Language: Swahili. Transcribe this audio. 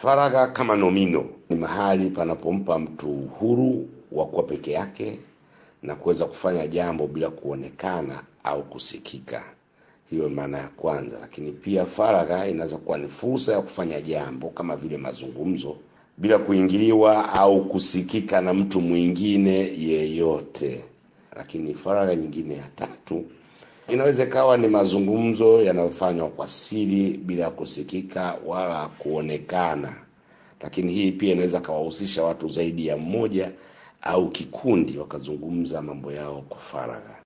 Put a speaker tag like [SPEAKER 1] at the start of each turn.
[SPEAKER 1] Faragha kama nomino ni mahali panapompa mtu uhuru wa kuwa peke yake na kuweza kufanya jambo bila kuonekana au kusikika. Hiyo maana ya kwanza. Lakini pia faragha inaweza kuwa ni fursa ya kufanya jambo kama vile mazungumzo bila kuingiliwa au kusikika na mtu mwingine yeyote. Lakini faragha nyingine ya tatu inaweza ikawa ni mazungumzo yanayofanywa kwa siri bila kusikika wala kuonekana. Lakini hii pia inaweza kawahusisha watu zaidi ya mmoja au kikundi wakazungumza mambo yao kwa faragha.